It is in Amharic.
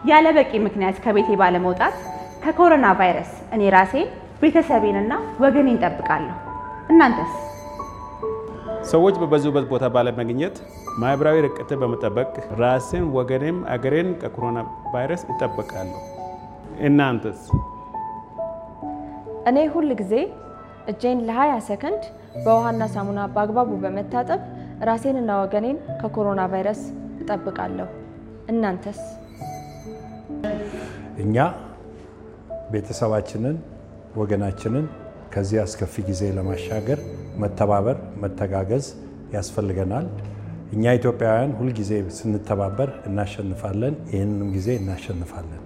ያለ በቂ ምክንያት ከቤቴ ባለመውጣት ከኮሮና ቫይረስ እኔ ራሴን ቤተሰቤንና ወገኔን እጠብቃለሁ። እናንተስ? ሰዎች በበዙበት ቦታ ባለመገኘት ማህበራዊ ርቀትን በመጠበቅ ራሴን፣ ወገኔም አገሬን ከኮሮና ቫይረስ እጠብቃለሁ። እናንተስ? እኔ ሁል ጊዜ እጄን ለ20 ሰከንድ በውሃና ሳሙና በአግባቡ በመታጠብ ራሴንና ወገኔን ከኮሮና ቫይረስ እጠብቃለሁ። እናንተስ? እኛ ቤተሰባችንን፣ ወገናችንን ከዚህ አስከፊ ጊዜ ለማሻገር መተባበር፣ መተጋገዝ ያስፈልገናል። እኛ ኢትዮጵያውያን ሁልጊዜ ስንተባበር እናሸንፋለን። ይህንንም ጊዜ እናሸንፋለን።